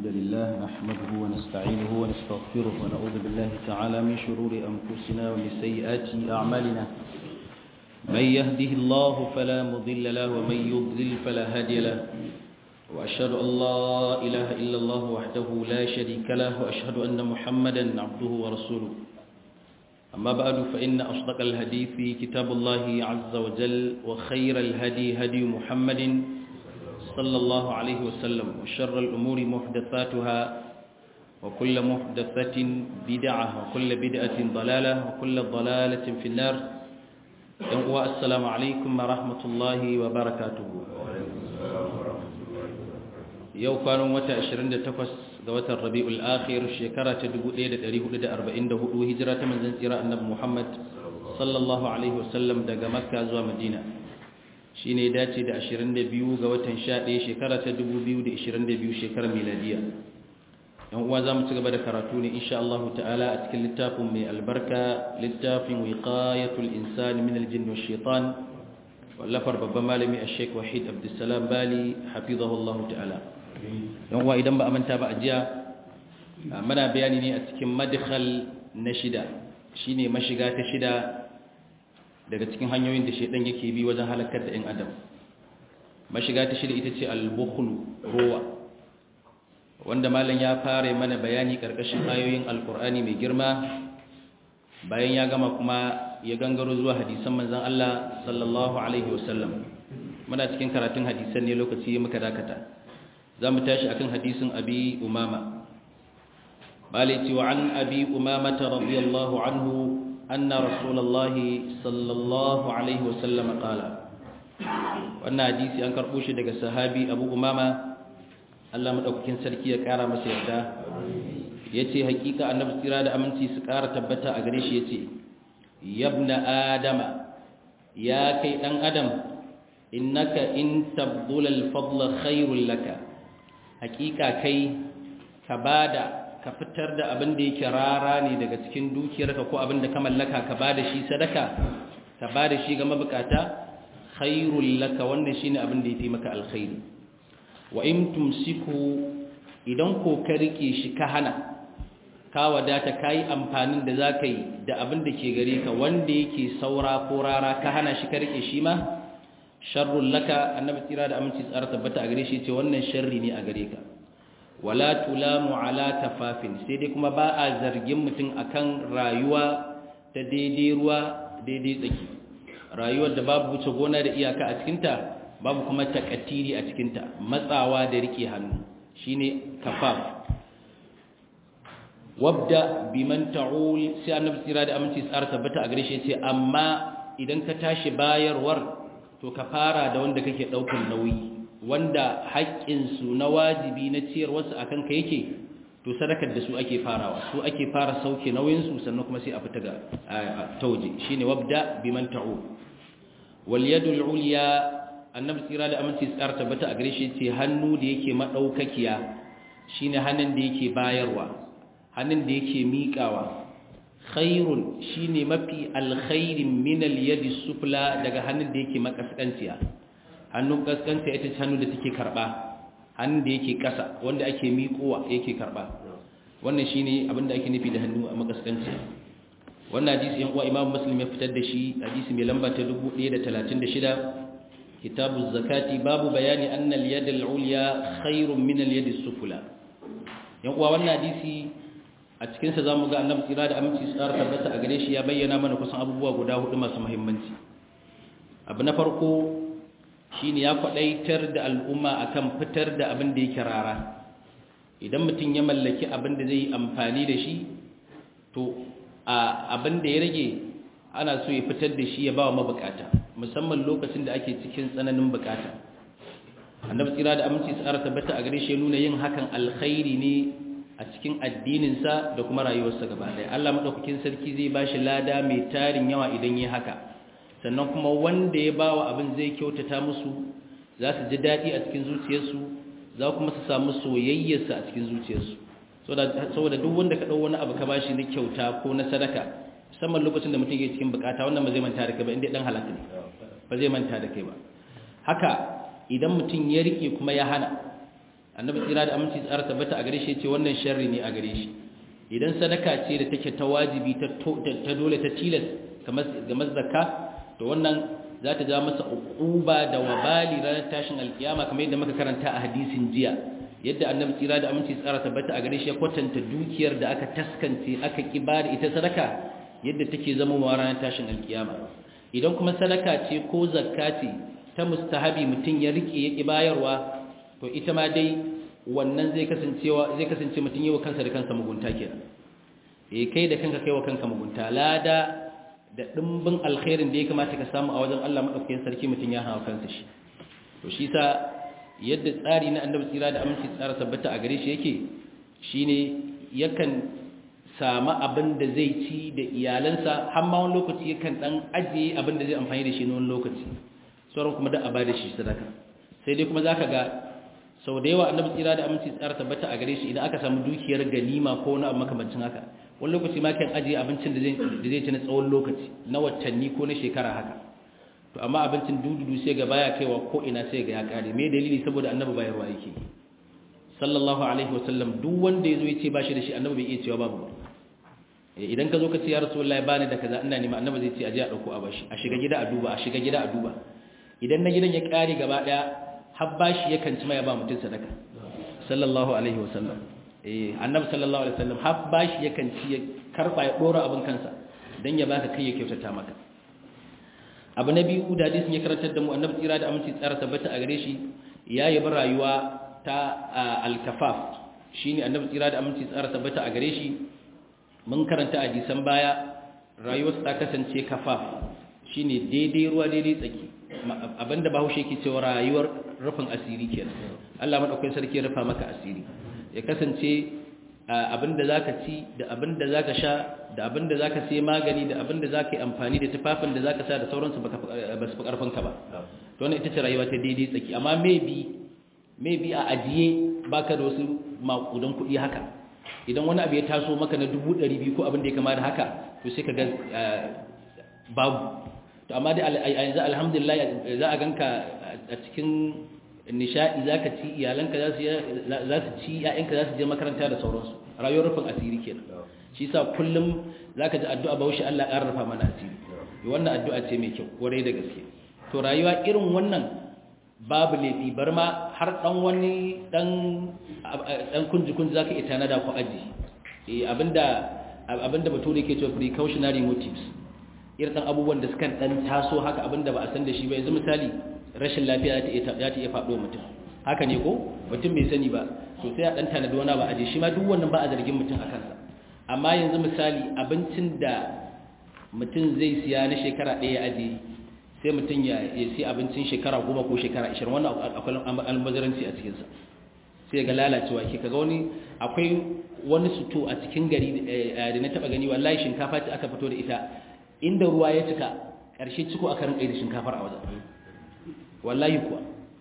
الحمد لله نحمده ونستعينه ونستغفره ونعوذ بالله تعالى من شرور أنفسنا ومن سيئات أعمالنا من يهده الله فلا مضل له ومن يضلل فلا هادي له وأشهد أن لا إله إلا الله وحده لا شريك له وأشهد أن محمدا عبده ورسوله أما بعد فإن أصدق الهدي في كتاب الله عز وجل وخير الهدي هدي محمد صلى الله عليه وسلم وشر الأمور محدثاتها وكل محدثة بدعة وكل بدعة ضلالة وكل ضلالة في النار السلام عليكم ورحمة الله وبركاته yau kwanan wata 28 ga watan rabi'ul akhir shekara ta 1444 hijira ta manzon tsira annabi Muhammad sallallahu alaihi wasallam daga makka zuwa madina shine dace da 22 ga watan 11 shekara ta 2022 shekarar miladiya yan uwa zamu ci gaba da karatu ne insha Allah ta'ala a cikin littafin mai albarka littafin wiqayatul insani min aljinn wash shaitan wallafar babban malami ash-sheikh wahid abdussalam bali hafizahullahu ta'ala yan uwa idan ba a manta ba a jiya muna bayani ne a cikin madkhal na shida shine mashiga ta shida daga cikin hanyoyin da shedan yake bi wajen halakar da ɗan adam mashiga ta shida ita ce al-bukhlu ruwa wanda malam ya fara mana bayani karkashin ayoyin alkur'ani mai girma bayan ya gama kuma ya gangaro zuwa hadisan manzon Allah sallallahu alaihi wasallam muna cikin karatun hadisan ne lokaci muka dakata za mu tashi akan hadisin abi umama balaiti wa an abi umama ta radiyallahu anhu anna rasulullahi sallallahu alaihi wasallam qala wannan hadisi an karbo shi daga sahabi abu umama Allah madaukakin sarki ya kara masa yarda yace hakika annabi tsira da aminci su kara tabbata a gare shi yace yabna adama ya kai dan adam innaka in tabdul al-fadla khairul laka hakika kai ka bada ka fitar da abin da yake rara ne daga cikin dukiyarka ko abin da ka mallaka ka bada shi sadaka ka bada shi ga mabukata khairul laka wannan shine abin da yafi maka alkhairi wa in tumsiku idan ko ka rike shi ka hana ka wadata kai amfanin da zaka yi da abin da ke gare ka wanda yake saura ko rara ka hana shi ka rike shi ma sharrun laka annabi tira da aminci tsara tabbata a gare shi ce wannan sharri ne a gare ka wala tulamu ala tafafin sai dai kuma ba a zargin mutum akan rayuwa ta daidai ruwa daidai tsaki rayuwar da babu wuce gona da iyaka a cikinta babu kuma takatiri a cikinta matsawa da rike hannu shine kafaf wabda biman ta'ul sai annabi tira da aminci tsara tabbata a gare shi ce amma idan ka tashi bayarwar to ka fara da wanda kake ɗaukar nauyi wanda haƙƙinsu na wajibi na ciyarwarsu a kanka yake to sadakar da su ake farawa su ake fara sauke nauyinsu sannan kuma sai a fita ga ta waje shi ne wabda biman ta'u wal yadul ulya annabi tsira da aminci tsara tabbata a gare shi ce hannu da yake madaukakiya shine hannun da yake bayarwa hannun da yake miƙawa khairun shine mafi alkhairin min al-yadi sufla daga hannun da yake makaskanciya hannun kaskanta ita ce hannu da take karba hannun da yake kasa wanda ake miƙowa yake karba wannan shine abin da ake nufi da hannu a makaskanciya wannan hadisi yan uwa Imam Muslim ya fitar da shi hadisi mai lamba ta 1136 kitabu zakati babu bayani anna al-yad al-ulya khairun min al-yad as-sufla yan uwa wannan hadisi a cikinsa za mu ga annabi tsira da aminci su tsara tabbata a gare shi ya bayyana mana kusan abubuwa guda hudu masu muhimmanci abu na farko shine ya kwadaitar da al'umma akan fitar da abin da yake rara idan mutum ya mallaki abin da zai yi amfani da shi to a abin da ya rage ana so ya fitar da shi ya ba wa mabukata musamman lokacin da ake cikin tsananin bukata annabi tsira da aminci su tsara tabbata a gare shi ya nuna yin hakan alkhairi ne a cikin addininsa da kuma rayuwarsa gaba ɗaya Allah maɗaukakin sarki zai ba shi lada mai tarin yawa idan yi haka sannan kuma wanda ya ba wa abin zai kyautata musu za su ji daɗi a cikin zuciyarsu za kuma su samu soyayyarsa a cikin zuciyarsu saboda duk wanda ka ɗau wani abu ka ba shi na kyauta ko na sadaka musamman lokacin da mutum ke cikin bukata wannan ba zai manta da kai ba inda ɗan halaka ne ba zai manta da kai ba haka idan mutum ya riƙe kuma ya hana annabi tsira da aminci tsara tabbata a gare shi ce wannan sharri ne a gare shi idan sadaka ce da take ta wajibi ta dole ta tilas ga zakka to wannan za ta ja masa uquba da wabali ranar tashin alkiyama kamar yadda muka karanta a hadisin jiya yadda annabi tsira da aminci tsara tabbata a gare shi ya kwatanta dukiyar da aka taskance aka kiba da ita sadaka yadda take zama wa ranar tashin alkiyama idan kuma sadaka ce ko zakka ce ta mustahabi mutum ya rike ya ki bayarwa to ita ma dai wannan zai kasancewa zai kasance mutum yawa kansa da kansa mugunta kenan eh kai da kanka kaiwa kanka mugunta lada da dimbin alkhairin da ya kamata ka samu a wajen Allah madaukakin sarki mutum ya hawa kansa shi to shi sa yadda tsari na annabi tsira da aminci tsara tabbata a gare shi yake shine yakan samu abin da zai ci da iyalansa har ma wani lokaci yakan dan ajiye abin da zai amfani da shi na wani lokaci sauran kuma da a bada shi sadaka sai dai kuma zaka ga sau da yawa annabi tsira da aminci tsara tabbata a gare shi idan aka samu dukiyar ganima ko wani abu makamancin haka wani lokaci ma kan ajiye abincin da zai ci na tsawon lokaci na watanni ko na shekara haka to amma abincin dududu sai ga baya kaiwa ko ina sai ga ya kare me dalili saboda annabi bayarwa yake sallallahu alaihi wasallam duk wanda yazo yace ba shi da shi annabi bai iya cewa babu idan ka zo ka ce ya rasulullahi bani da kaza ina nema annabi zai ce aje a dauko a bashi a shiga gida a duba a shiga gida a duba idan na gidan ya kare gaba daya har bashi yakan ci mai ba mutun sadaka sallallahu alaihi wasallam eh annabi sallallahu alaihi wasallam har bashi yakan ci ya karba ya dora abin kansa dan ya baka kai ya kyautata maka abu na biyu da hadisin ya karantar da mu annabi tsira da aminci tsara tabbata a gare shi ya yi rayuwa ta al-kafaf shine annabi tsira da aminci tsara tabbata a gare shi mun karanta a hadisan baya rayuwar ta kasance kafaf shine daidai ruwa daidai tsaki abinda bahaushe yake cewa rayuwar rufin asiri kenan Allah madaukakin sarki ya rufa maka asiri ya kasance abinda zaka ci da abinda zaka sha da abinda zaka sai magani da abinda zaka yi amfani da tufafin da zaka sa da sauransu baka ba su karfin ka ba to wannan ita ce rayuwa ta daidai tsaki amma maybe maybe a ajiye baka da wasu makudan kuɗi haka idan wani abu ya taso maka na 200 ko abin da ya kama da haka to sai ka ga babu to amma dai yanzu alhamdulillah za a ganka a cikin nishadi za ka ci iyalanka za su ci ‘ya'yanka za su je makaranta da sauransu rayuwar rufin asiri kenan shi sa kullum za ka ji addu'a ba wuce Allah ƙara rufa mana asiri wannan addu'a ce mai kyau kwarai da gaske to rayuwa irin wannan babu laifi bar ma har ɗan wani ɗan kunji-kunji za ka ita na da ku aji abinda bature ke cewa precautionary motives irin ɗan abubuwan da suka ɗan taso haka abinda ba a san da shi ba yanzu misali rashin lafiya za ta iya faɗo mutum haka ne ko mutum bai sani ba so sai a ɗan tanadi wani ba a je shi ma duk wannan ba a zargin mutum a kansa amma yanzu misali abincin da mutum zai siya na shekara ɗaya aje sai mutum ya siya abincin shekara goma ko shekara ashirin wannan akwai almazaranci a cikinsa sai ga lalacewa ke kaga wani akwai wani suto a cikin gari da na taɓa gani wallahi shinkafa ce aka fito da ita inda ruwa ya cika ƙarshe ciko aka rinƙa da shinkafar a wajen wallahi kuwa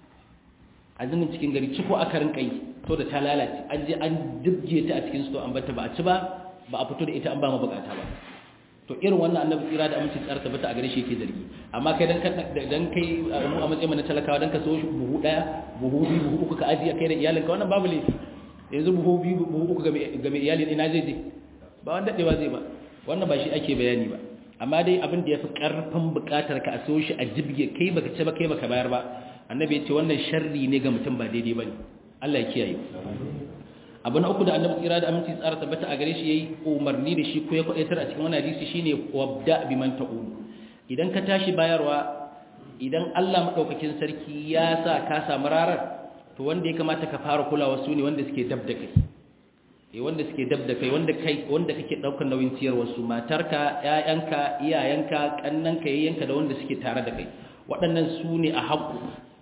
azumin cikin gari ciko aka rinka yi to da ta lalace an je an dubje ta a cikin sto an bata ba a ci ba ba a fito da ita an ba mabukata ba to irin wannan annabi tsira da aminci tsara tabbata a gare shi yake zargi amma kai dan dan kai mu a matsayin na talakawa dan ka so shi buhu daya buhu biyu buhu uku ka ajiye kai da iyalinka wannan babu laifi yanzu buhu biyu buhu uku ga mai iyalin ina zai je ba wanda dadewa zai ba wannan ba shi ake bayani ba amma dai abin da ya fi ƙarfin buƙatar ka a so shi a jibge kai baka ce ba kai baka bayar ba annabi ya ce wannan sharri ne ga mutum ba daidai ba ne Allah ya kiyaye abu na uku da annabi tsira da aminci tsara tabbata a gare shi yayi umarni da shi ko ya kwadaitar a cikin wannan hadisi shine wabda biman ta'ul idan ka tashi bayarwa idan Allah madaukakin sarki ya sa ka samu rarar to wanda ya kamata ka fara kulawa su ne wanda suke dab da kai wanda suke dab da kai wanda kai wanda kake daukar nauyin ciyarwar su matarka ƴaƴanka iyayenka kannanka yayyanka da wanda suke tare da kai waɗannan su ne a haƙu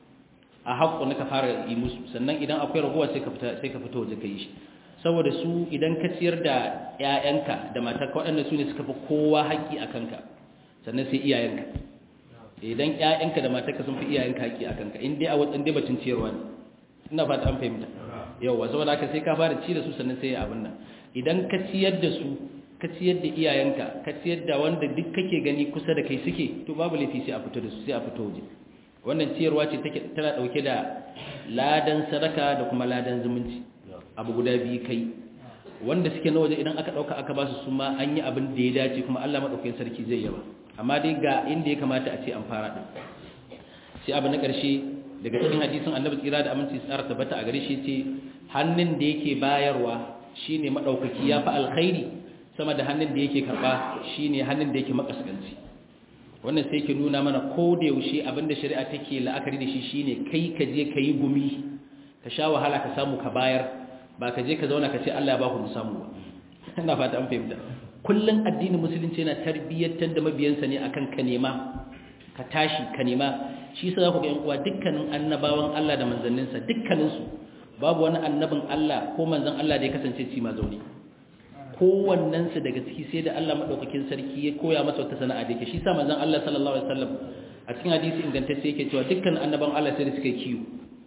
a haƙu na ka fara yi musu sannan idan akwai ragowa sai ka fita sai ka fita waje kai shi saboda su idan ka ciyar da ƴaƴanka da matarka waɗannan su ne suka fi kowa haƙƙi a kanka sannan sai iyayenka idan ƴaƴanka da matarka sun fi iyayenka haƙƙi a kanka in dai a wajen dai batun ciyarwa ne ina fata an fahimta yawa saboda haka sai ka fara ci da su sannan sai abin nan idan ka ciyar da su ka ciyar da iyayenka ka ciyar da wanda duk kake gani kusa da kai suke to babu laifi sai a fito da su sai a fito waje wannan ciyarwa ce take tana dauke da ladan sadaka da kuma ladan zumunci abu guda biyu kai wanda suke na waje idan aka dauka aka ba su su ma an yi abin da ya dace kuma Allah madaukakin sarki zai yaba amma dai ga inda ya kamata a ce an fara din sai abu na ƙarshe daga cikin hadisin annabi tsira da aminci tsara tabbata a gare shi ce hannun da yake bayarwa shine madaukaki ya fi alkhairi sama da hannun da yake karba shine hannun da yake makaskanci wannan sai ke nuna mana ko da yaushe abinda shari'a take la'akari da shi shine kai ka je ka yi gumi ka sha wahala ka samu ka bayar ba ka je ka zauna ka ce Allah ya ba ku mu samu ba ina fata an fahimta kullun addinin musulunci yana tarbiyyantar da mabiyansa ne akan ka nema ka tashi ka nema shi yasa za ku ga yan uwa dukkanin annabawan Allah da manzanninsa dukkaninsu babu wani annabin Allah ko manzon Allah da ya kasance ci ma zaune kowannensu daga ciki sai da Allah maɗaukakin sarki ya koya masa wata sana'a da yake shi sa manzon Allah sallallahu alaihi wasallam a cikin hadisi ingantacce yake cewa dukkan annaban Allah sai da suka yi kiyo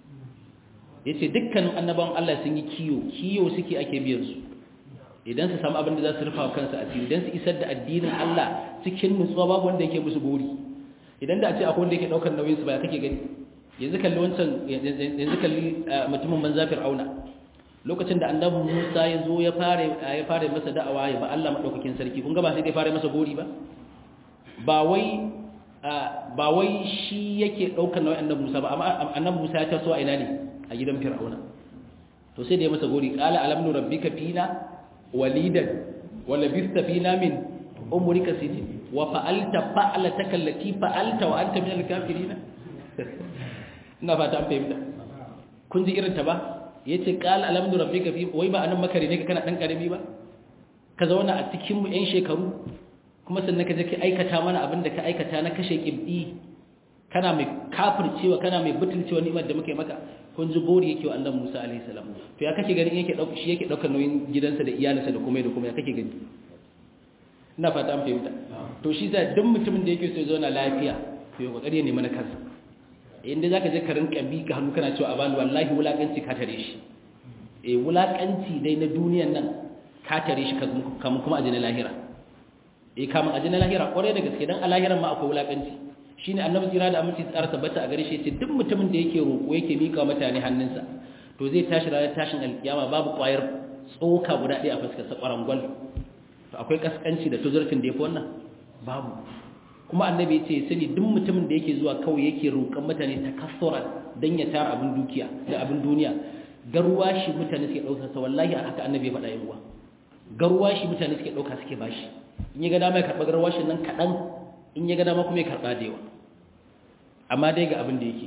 yace dukkan annaban Allah sun yi kiyo kiyo suke ake biyan su idan su samu abin da za su rufa kansu a cikin idan su isar da addinin Allah cikin nutsuwa babu wanda yake musu gori idan da a ce akwai wanda yake daukar nauyin su ba kake gani yanzu kalli wancan yanzu kalli mutumin manza fir'auna lokacin da annabi Musa ya zo ya fara ya fara masa da'awa ya ba Allah madaukakin sarki kun ga ba sai dai fara masa gori ba ba wai ba wai shi yake daukar nauyin annabi Musa ba amma annabi Musa ya taso a ina ne a gidan Fir'auna to sai da ya masa gori qala alam nu rabbika fina walidan wa labista fina min umrika sinin wa fa'alta fa'alataka allati fa'alta wa anta min al-kafirin ina fata an fahimta kun ji irin ta ba ya ce ƙala alamdu rabbi ka fi wai ba a nan makare ne ka kana ɗan ƙarami ba ka zauna a cikinmu 'yan shekaru kuma sannan ka je ka aikata mana abin da ka aikata na kashe ƙibɗi kana mai kafircewa kana mai butulcewa ni'imar da muka yi maka kun ji bori yake wa annabi Musa alaihi salam to ya kake ganin yake dauka shi yake daukar nauyin gidansa da iyalinsa da kuma da kuma ya kake gani ina fata an fahimta to shi sa duk mutumin da yake so ya zauna lafiya to ya kokari ya nemi na kansa inda zaka je ka rinka bi ka hannu kana cewa a bani wallahi wulakanci ka tare shi eh wulakanci dai na duniyan nan ka tare shi kamun kuma ajina lahira eh kamun ajina lahira kwarai da gaske dan a lahiran ma akwai wulakanci shine annabi tsira da aminci tsara tabbata a gare shi yace duk mutumin da yake roƙo yake mika mutane hannunsa to zai tashi ranar tashin alkiyama babu kwayar tsoka guda ɗaya a fuskar sa kwarangwal to akwai kaskanci da tuzurfin da yafi wannan babu kuma annabi ya ce sani duk mutumin da yake zuwa kawai yake roƙon mutane takassuran dan ya tara abin dukiya da abin duniya garwashi mutane suke ɗaukar sa wallahi haka annabi ya faɗa yin uwa garwashi mutane suke ɗauka suke bashi in ya ga dama ya karɓa garwashin nan kaɗan in ya ga dama kuma ya karɓa da yawa amma dai ga abin da yake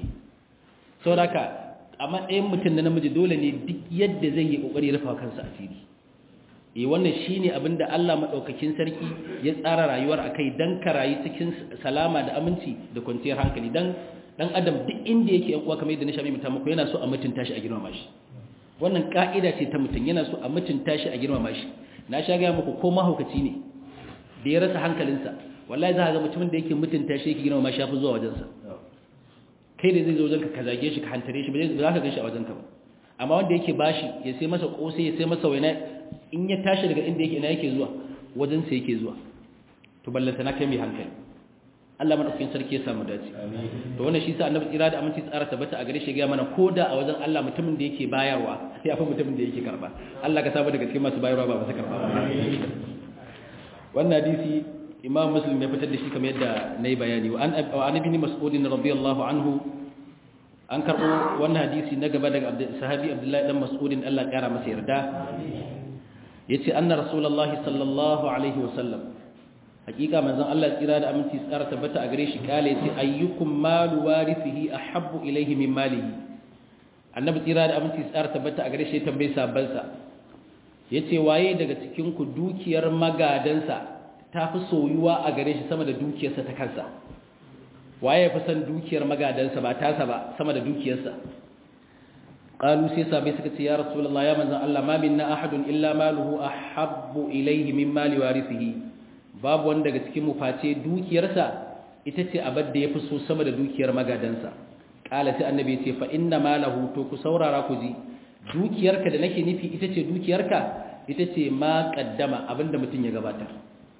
sauraka a matsayin mutum na namiji dole ne duk yadda zai yi ƙoƙari rufa kansa asiri eh wannan shine abin da Allah madaukakin sarki ya tsara rayuwar akai dan ka rayu cikin salama da aminci da kwanciyar hankali dan dan adam duk inda yake yan uwa kamar yadda na sha mai mutum yana so a mutunta shi a girmama shi wannan ka'ida ce ta mutum yana so a mutunta shi a girmama shi na sha ga muku ko mahaukaci ne da ya rasa hankalinsa wallahi za ka ga mutumin da yake mutunta shi yake girmama shi yafi zuwa wajensa kai da zai zo wajenka ka zage shi ka hantare shi ba za ka gan shi a wajenka ba amma wanda yake bashi ya sai masa kosai ya sai masa waina in ya tashi daga inda yake ina yake zuwa wajensa yake zuwa to ballanta na kai mai hankali Allah madaukakin sarki ya samu dace to wannan shi sa annabi tsira da aminci tsara tabbata a gare shi ga mana koda a wajen Allah mutumin da yake bayarwa ya fi mutumin da yake karba Allah ka saba daga cikin masu bayarwa ba masu karba ba wannan hadisi imam muslim ya fitar da shi kamar yadda nayi bayani wa an ibn mas'ud radiyallahu anhu an karbo wannan hadisi na gaba daga sahabi abdullahi dan mas'ud Allah ya kara masa yarda yace anna rasulullahi sallallahu alaihi wasallam hakika manzon Allah tsira da aminci tsara tabbata a gare shi kale yace ayyukum malu warithihi ahabbu ilayhi min malihi annabi tsira da aminci tsara tabbata a gare shi tambaye sabban sa yace waye daga cikin ku dukiyar magadansa tafi soyuwa a gare shi sama da dukiyarsa ta kansa waye fi san dukiyar magadansa ba tasa ba sama da dukiyarsa qalu sai sabai suka ce ya rasulullah ya manzon Allah ma minna ahadun illa maluhu ahabbu ilayhi min mali warithihi babu wanda daga cikin mu face dukiyarsa ita ce abar da yafi so sama da dukiyar magadansa qala sai annabi ya ce fa inna malahu to ku saurara ku ji dukiyarka da nake nufi ita ce dukiyarka ita ce ma kaddama abinda mutum ya gabatar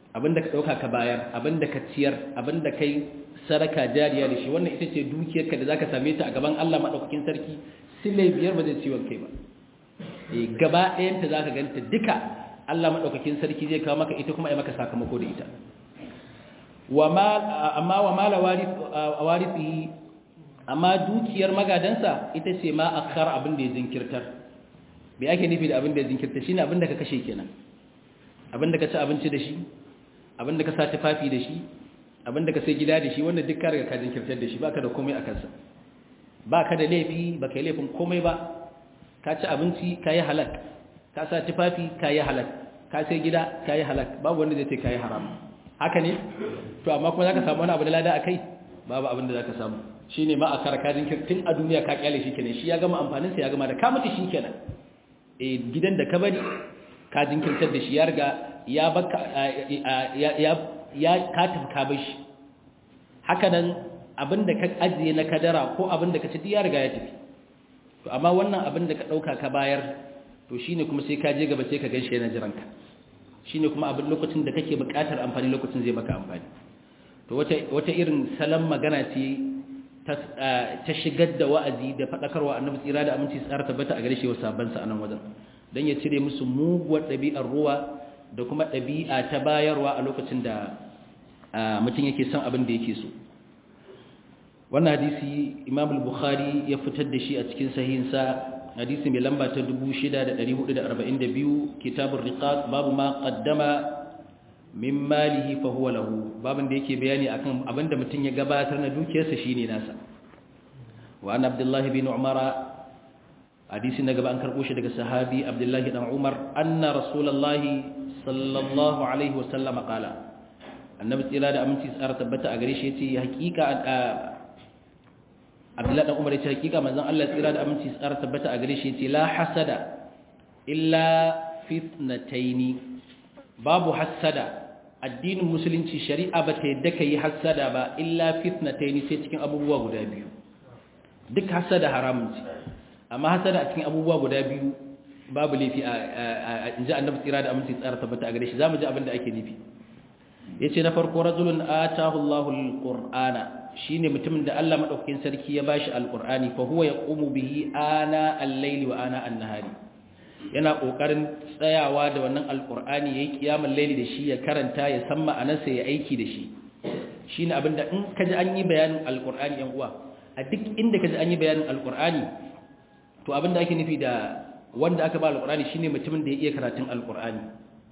abinda ka dauka ka bayar abinda ka ciyar abinda kai saraka jariya da shi wannan ita ce dukiyarka da zaka same ta a gaban Allah madaukakin sarki sile biyar ba zai ciwon kai ba eh gaba ɗayan ta zaka ganta duka Allah madaukakin sarki zai kawo maka ita kuma ai maka sakamako da ita wa ma amma wa mala warith warithihi amma dukiyar magadansa ita ce ma akhar abin da ya jinkirtar bai ake nufi da abin da ya jinkirta shine abin da ka kashe kenan abin da ka ci abinci da shi abin da ka sa tufafi da shi abin da ka sai gida da shi wannan duk ka riga ka jinkirtar da shi baka da komai a kansa baka da laifi baka yi laifin komai ba ka ci abinci ka yi halak ka sa tufafi ka yi halak ka sai gida ka yi halak babu wanda zai ce ka yi haram haka ne to amma kuma zaka samu wani abu da lada akai babu abin da zaka samu shine ma a karaka jinkirtin a duniya ka kyale shi kenan shi ya gama amfanin sa ya gama da ka mutu shi kenan eh gidan da ka bari ka jinkirtar da shi ya riga ya baka ya ya ka tafi ka bar shi haka nan abinda ka ajiye na kadara ko abinda ka ci ya riga ya tafi to amma wannan abinda ka dauka ka bayar to shine kuma sai ka je gaba sai ka ganshi yana jiran ka shine kuma abin lokacin da kake buƙatar amfani lokacin zai maka amfani to wata wata irin salon magana ce ta shigar da wa'azi da faɗakarwa annabi tsira da aminci tsara tabbata a gare shi wa sabansa a nan wajen don ya cire musu muguwar ɗabi'ar ruwa da kuma ɗabi'a ta bayarwa a lokacin da mutum yake son abin da yake so wannan hadisi imam al-bukhari ya fitar da shi a cikin sahihinsa hadisi mai lamba ta 6442 kitabur riqaq babu ma qaddama min malihi fa huwa lahu babin da yake bayani akan abinda mutum ya gabatar na dukiyarsa shine nasa wa an abdullah bin umara hadisi na gaba an karbo shi daga sahabi abdullah dan umar anna rasulullahi sallallahu alaihi wa sallam qala annabi tsira da aminci tsara tabbata a gare shi yace hakika abdullah dan umar yace hakika manzon Allah tsira da aminci tsara tabbata a gare shi yace la hasada illa fitnataini babu hassada addinin musulunci shari'a ba ta yadda ka yi hassada ba illa fitnataini sai cikin abubuwa guda biyu duk hassada haramun ce amma hassada a cikin abubuwa guda biyu babu laifi a inji annabi tsira da aminci tsara tabbata a gare shi zamu ji abin da ake nufi yace na farko rajulun atahu Allahu alqur'ana shine mutumin da Allah madaukakin sarki ya bashi alqur'ani fa huwa yaqumu bihi ana al-layli wa ana an-nahari yana kokarin tsayawa da wannan alqur'ani yayi kiyamul layli da shi ya karanta ya san ma'anarsa ya aiki da shi shine abinda in kaji an yi bayanin alqur'ani yan uwa a duk inda kaji an yi bayanin alqur'ani to abinda ake nufi da wanda aka ba alqur'ani shine mutumin da ya iya karatun alqur'ani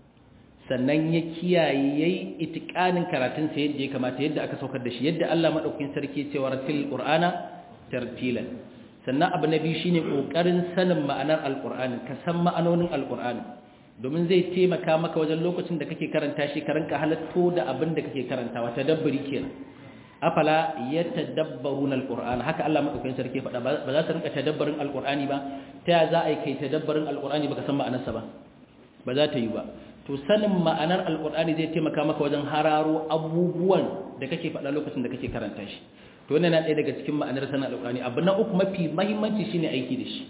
sannan ya kiyaye yayi itikanin karatun sa yadda ya kamata yadda aka saukar da shi yadda Allah madaukakin sarki cewa ratil qur'ana tartilan sannan abu na biyu shine kokarin sanin ma'anar alqur'ani ka san ma'anonin alqur'ani domin zai taimaka maka wajen lokacin da kake karanta shi ka ranka halatto da abin da kake karantawa tadabburi kenan afala yatadabbaruna alqur'ana haka Allah madaukakin sarki faɗa ba za su rinka tadabbarin alqur'ani ba ta ya za a yi kai tadabbarin alqur'ani baka san ma'anarsa ba ba za ta yi ba to sanin ma'anar alqur'ani zai taimaka maka wajen hararo abubuwan da kake faɗa lokacin da kake karanta shi to wannan na ɗaya daga cikin ma'anar sanin alqur'ani abu na uku mafi muhimmanci shine aiki da shi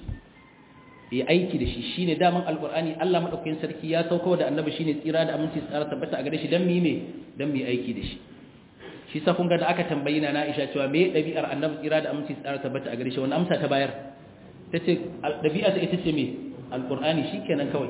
yi aiki da shi shine daman alqur'ani Allah madaukakin sarki ya sauko da annabi shine tsira da aminci tsara tabbata a gare shi dan mi me dan mi aiki da shi shi sa kun ga da aka tambayi na Aisha cewa me dabi'ar annabi tsira da aminci tsara tabbata a gare shi wannan amsa ta bayar tace dabi'a ta ita ce me alqur'ani shikenan kawai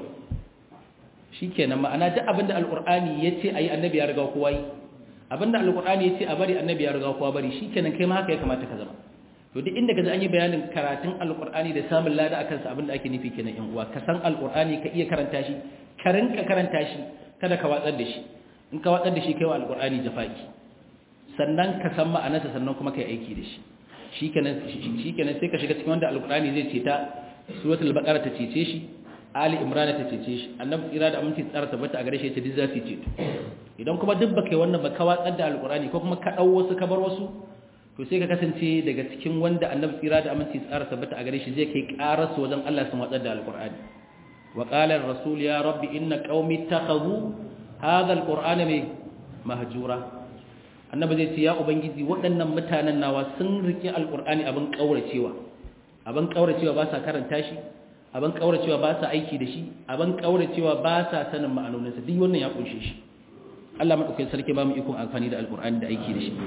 shikenan ma'ana duk abinda alqur'ani yace ayi annabi ya riga kowa yi abinda alqur'ani yace a bari annabi ya riga kowa bari shikenan kai ma haka ya kamata ka zama to duk inda kaji an yi bayanin karatun alqur'ani da samun lada akan sa abinda ake nufi kenan yan uwa ka san alqur'ani ka iya karanta shi ka rinka karanta shi kada ka watsar da shi in ka watsar da shi kai wa alqur'ani jafaki sannan ka san ma'anarsa sannan kuma kai aiki da shi shikenan shikenan sai ka shiga cikin wanda alqur'ani zai ce ta suratul baqara ta cece shi ali imran ta cece shi annabi tsira da aminci tsara tabbata a gare shi ta duk za su ce idan kuma duk baka yi wannan ba ka watsar da alqur'ani ko kuma ka dau wasu ka bar wasu to sai ka kasance daga cikin wanda annabi tsira da aminci tsara tabbata a gare shi zai kai karasu wajen Allah sun watsar da alqur'ani wa qala ar-rasul ya rabbi inna qaumi takhadhu hadha alqur'ana mahjura annabi zai ce ya ubangiji waɗannan mutanen nawa sun rike alqur'ani abin kauracewa abin kauracewa ba sa karanta shi abin kauracewa ba sa aiki da shi abin kauracewa ba sa sanin ma'anoninsa duk wannan ya kunshe shi Allah madaukakin sarki ba mu ikon amfani da alqur'ani da aiki da shi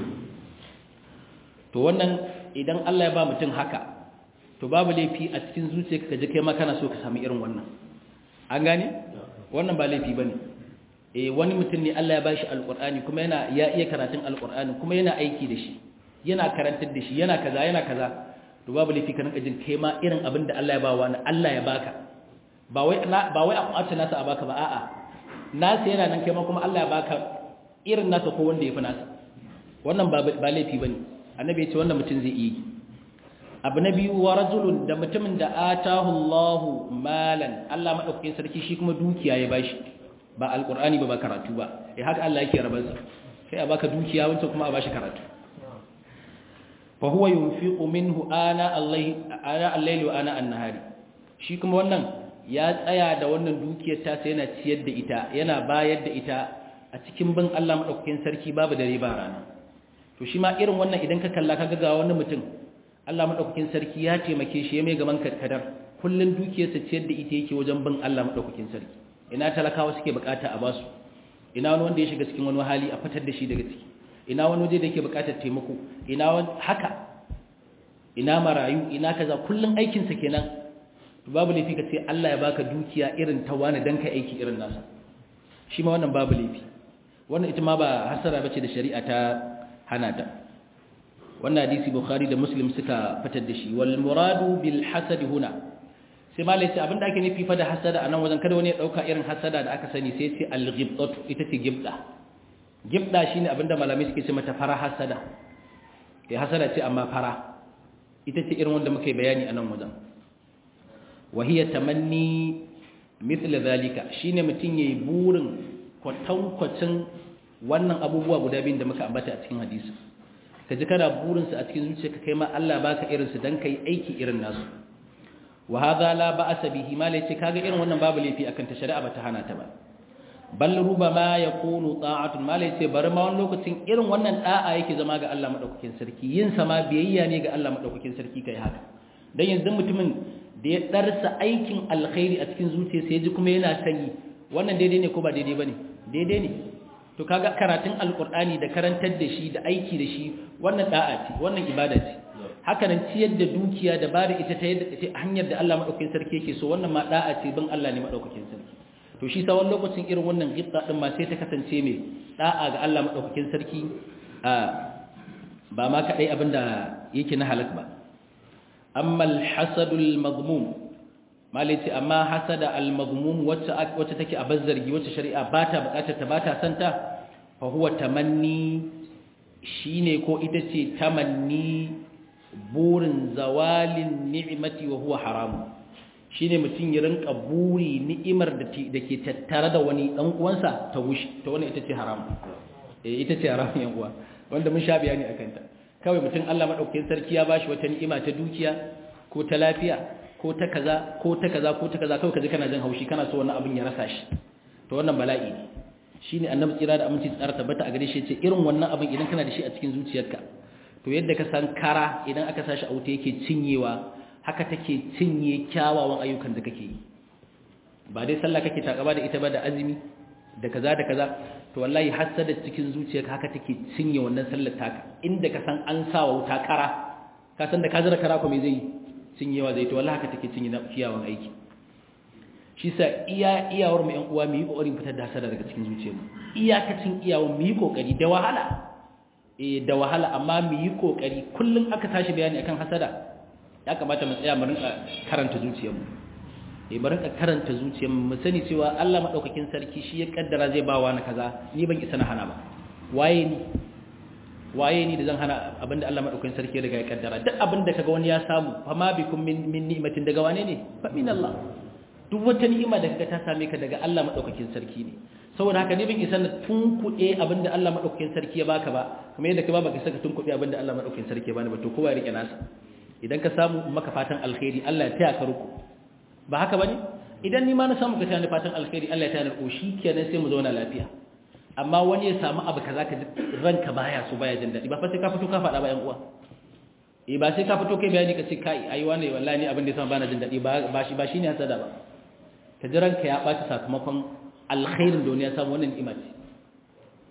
to wannan idan Allah ya ba mutum haka to babu laifi a cikin zuciyarka kaje kai ma kana so ka samu irin wannan an gane wannan ba laifi bane eh wani mutum ne Allah ya bashi alqur'ani kuma yana ya iya karatun alqur'ani kuma yana aiki da shi yana karantar da shi yana kaza yana kaza to babu laifi ka rinka jin kai ma irin abin da Allah ya ba wani Allah ya baka ba wai ba wai a kwace nasa a baka ba a'a nasa yana nan kai ma kuma Allah ya baka irin nasa ko wanda ya fi nasa wannan ba ba laifi bane annabi ya ce wannan mutum zai iya abu na biyu wa rajulun da mutumin da atahu Allahu malan Allah madaukakin sarki shi kuma dukiya ya bashi ba alqur'ani ba ba karatu ba eh haka Allah yake rabar sa sai a baka dukiya wancan kuma a bashi karatu fa huwa yunfiqu minhu ana Allah ana al-layli wa ana an-nahari shi kuma wannan ya tsaya da wannan dukiyar ta sai yana ciyar da ita yana bayar da ita a cikin bin Allah madaukakin sarki babu dare ba rana to shi ma irin wannan idan ka kalla ka ga wani mutum Allah madaukakin sarki ya taimake shi ya mai gaban kadar kullun dukiyarsa ciyar da ita yake wajen bin Allah madaukakin sarki ina talakawa suke bukata a basu ina wani wanda ya shiga cikin wani hali a fitar da shi daga ciki ina wani waje da yake bukatar taimako ina wani haka ina marayu ina kaza kullun aikin sa kenan to babu laifi ka ce Allah ya baka dukiya irin ta wani dan kai aiki irin nasa shi ma wannan babu laifi wannan ita ma ba hasara bace da shari'a ta hana ta wannan hadisi bukhari da muslim suka fitar da shi wal muradu bil hasad huna sai malai ce abinda ake nufi fa da hasada anan wajen kada wani ya dauka irin hasada da aka sani sai ce al ghibtatu ita ce gibda gibda shine abinda malamai suke ce mata fara hasada eh hasada ce amma fara ita ce irin wanda muke bayani anan wajen wa hiya tamanni mithla zalika shine mutun yayi burin kwatankwacin wannan abubuwa guda biyun da muka ambata a cikin hadisi ka ji kana burinsu a cikin zuciyarka kai ma Allah baka irinsu dan kai aiki irin nasu wa hadha la ba'sa bihi ma lai ce kaga irin wannan babu laifi akan ta shari'a bata hana ta ba bal rubama yakunu ta'atun ma lai ce bari ma wani lokacin irin wannan da'a yake zama ga Allah madaukakin sarki yin sa ma biyayya ne ga Allah madaukakin sarki kai haka dan yanzu mutumin da ya darsa aikin alkhairi a cikin zuciyarsa ya ji kuma yana sanyi wannan daidai ne ko ba daidai bane daidai ne to kaga karatun alkur'ani da karantar da shi da aiki da shi wannan da'a ce wannan ibada ce haka nan ciyar da dukiya da bada ita ta yadda hanyar da Allah madaukakin sarki yake so wannan ma da'a ce bin Allah ne madaukakin sarki to shi sa wani lokacin irin wannan gitta din ma sai ta kasance mai da'a ga Allah madaukakin sarki a ba ma kadai abinda yake na halak ba amma al-hasadul madmum malaiti amma hasada al-mazmum wacce wacce take a bazzargi wacce shari'a bata bukatar ta bata santa fa huwa tamanni shine ko ita ce tamanni burin zawalin ni'mati wa huwa haram shine mutun ya rinka buri ni'imar da ke tattare da wani dan uwansa ta wushi to wannan ita ce haram eh ita ce haram yan uwa wanda mun sha bayani akan ta kawai mutun Allah madaukakin sarki ya bashi wata ni'ima ta dukiya ko ta lafiya ko ta kaza ko ta kaza ko ta kaza kawai kaje kana jin haushi kana so wannan abin ya rasa shi to wannan bala'i ne shine annabi tsira da aminci tsara tabbata a gare shi yace irin wannan abin idan kana da shi a cikin zuciyarka to yadda ka san kara idan aka sashi a wuta yake cinyewa haka take cinye kyawawan ayyukan da kake yi ba dai sallah kake takaba da ita ba da azumi da kaza da kaza to wallahi hasada cikin zuciyarka haka take cinye wannan sallar taka inda ka san an sawa wuta kara ka san da ka zira kara ko me zai yi cinyewa zai to wallahi haka take cinye na kiyawan aiki shi sa iya iyawar mu ƴan uwa mu yi kokarin fitar da hasada daga cikin zuciyarmu iyakacin iyawar mu yi kokari da wahala eh da wahala amma mu yi kokari kullun aka tashi bayani akan hasada ya kamata mu tsaya mu rinka karanta zuciyarmu eh mu rinka karanta zuciyarmu mu sani cewa Allah madaukakin sarki shi ya kaddara zai ba wani kaza ni ban isa na hana ba waye ni waye ni da zan hana abinda Allah madaukakin sarki ya riga ya kaddara duk abinda kaga wani ya samu fa ma bikum min min ni'matin daga wane ne fa min Allah duk wata ni'ima da kaga ta same ka daga Allah madaukakin sarki ne saboda haka ne bin isa na tunkuɗe abinda Allah madaukakin sarki ya baka ba kuma yadda ka ba baka saka tunkuɗe abinda Allah madaukakin sarki ya bani ba to kowa ya rike nasa idan ka samu maka fatan alkhairi Allah ya taya ka ruku ba haka bane idan ni ma na samu ka taya ni fatan alkhairi Allah ya taya ni ko shikenan sai mu zauna lafiya amma wani ya samu abu kaza ka ji ranka baya so baya jin daɗi ba fa sai ka fito ka faɗa ba yan uwa eh ba sai ka fito kai bayani ka ce kai ai wani wallahi ni abin da yasa bana jin daɗi ba shi ba shine hasada ba ka ji ranka ya ɓaci sakamakon alkhairin da wani ya samu wannan ni'ima ce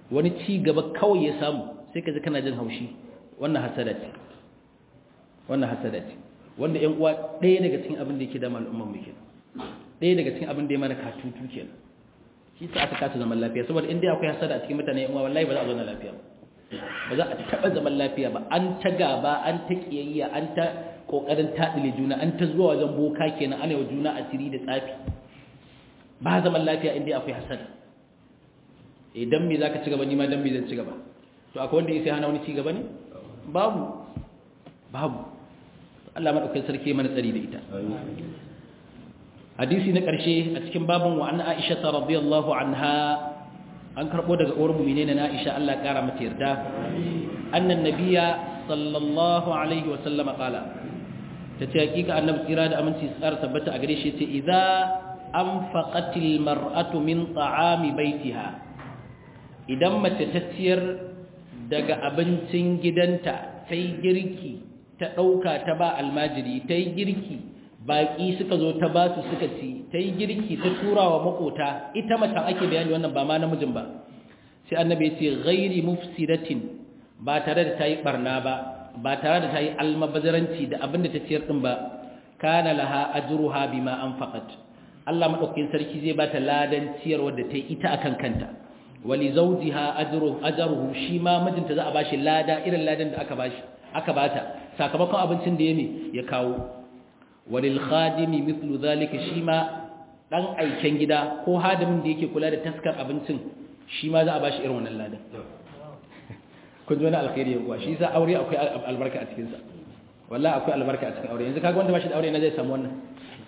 wani ci gaba kawai ya samu sai ka ji kana jin haushi wannan hasada ce wannan hasada ce wanda ƴan uwa ɗaya daga cikin abin da yake da al'umman mu kenan ɗaya daga cikin abin da ya mana katutu kenan shi sa aka kasa zaman lafiya saboda in dai akwai hasada a cikin mutane ƴan uwa wallahi ba za a zauna lafiya ba ba za a taɓa zaman lafiya ba an ta gaba an ta kiyayya an ta kokarin taɗile juna an ta zuwa wajen boka kenan ana yi wa juna asiri da tsafi ba zaman lafiya in dai akwai hasada idan me zaka ci gaba ni ma dan me zan ci gaba to akwai wanda yake hana wani ci gaba ne babu babu Allah madaukakin sarki mana tsari da ita hadisi na ƙarshe a cikin babin wa an Aisha radiyallahu anha an karbo daga uwar mu'mine na Aisha Allah kara mata yarda annan nabiyya sallallahu alaihi wa sallama qala tace hakika annabi tsira da aminci tsara tabbata a gare shi yace idza anfaqatil mar'atu min ta'ami baitiha idan mace ta ciyar daga abincin gidanta ta yi girki ta ɗauka ta ba almajiri ta yi girki baƙi suka zo ta ba su suka ci ta yi girki ta tura wa makota ita macen ake bayani wannan ba ma namijin ba sai annabi ya ce ghairi mufsidatin ba tare da ta yi barna ba ba tare da ta yi almabazaranci da abin da ta ciyar ɗin ba kana laha ajruha bima anfaqat Allah madaukakin sarki zai bata ladan ciyarwar da ta yi ita akan kanta wali zawjiha ajruhu ajruhu shi ma mijinta za a bashi lada irin ladan da aka bashi aka bata sakamakon abincin da yake ya kawo walil khadimi mithlu zalika shi ma dan aiken gida ko hadimin da yake kula da taskar abincin shi ma za a bashi irin wannan ladan kun ji wani alkhairi ya kuwa shi sa aure akwai albarka a cikin sa wallahi akwai albarka a cikin aure yanzu kaga wanda bashi da aure na zai samu wannan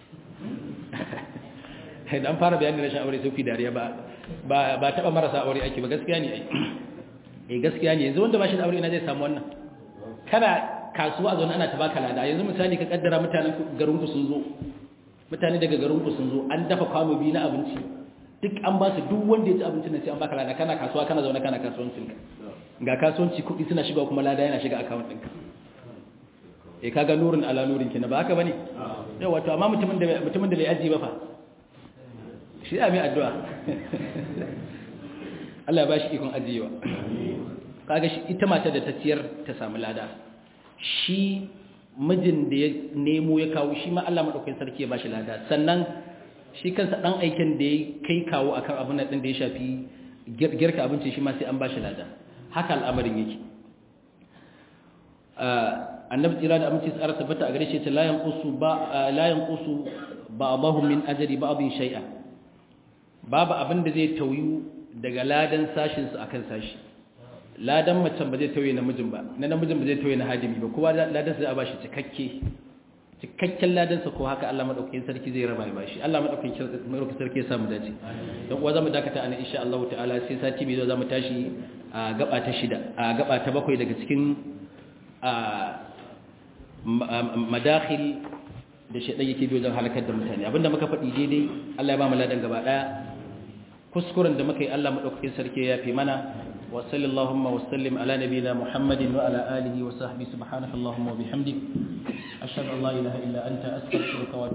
dan fara bayani rashin aure sai ku dariya ba ba ba taba marasa aure ake ba gaskiya ne ai eh gaskiya ne yanzu wanda bashi da aure na zai samu wannan kana kasuwa zaune ana tabaka lada yanzu misali ka kaddara mutanen garinku sun zo mutane daga garinku sun zo an dafa kwano biyu na abinci duk an ba su duk wanda ya ci abincin nan sai an baka lada kana kasuwa kana zaune kana kasuwancin ka ga kasuwanci kuɗi suna shiga kuma lada yana shiga account ɗinka eh kaga nurin ala nurin kina ba haka bane yawa to amma mutumin da mutumin da bai aji ba fa shi ya mai addu'a Allah ya bashi ikon ajiyewa kaga shi ita mata da ta ciyar ta samu lada shi mijin da ya nemo ya kawo shi ma Allah madaukakin sarki ya bashi lada sannan shi kansa dan aikin da ya kai kawo akan abin nan din da ya shafi girka abinci shi ma sai an bashi lada haka al'amarin yake annabi tsira da aminci tsara tabbata a gare shi ta la yanqusu ba la yanqusu ba'dahum min ajri ba'dhin shay'a babu abin da zai tauyu daga ladan sashin su akan sashi ladan macen ba zai tauye namijin ba na namijin ba zai tauye na hadimi ba kowa ladan sa zai bashi cikakke cikakken ladan sa ko haka Allah madaukakin sarki zai raba ya bashi Allah madaukakin madaukakin sarki ya samu dace dan uwa zamu dakata ana insha Allah ta'ala sai sati mai zo zamu tashi a gaba ta shida a gaba ta bakwai daga cikin a madakhil da shedan yake bi wajen halakar da mutane abinda muka faɗi daidai Allah ya ba mu ladan gaba daya kuskuren da muka yi Allah madaukakin sarki ya fi mana وصل اللهم وسلم على نبينا محمد وعلى آله وصحبه سبحانك اللهم وبحمدك أشهد أن لا إله إلا أنت أستغفرك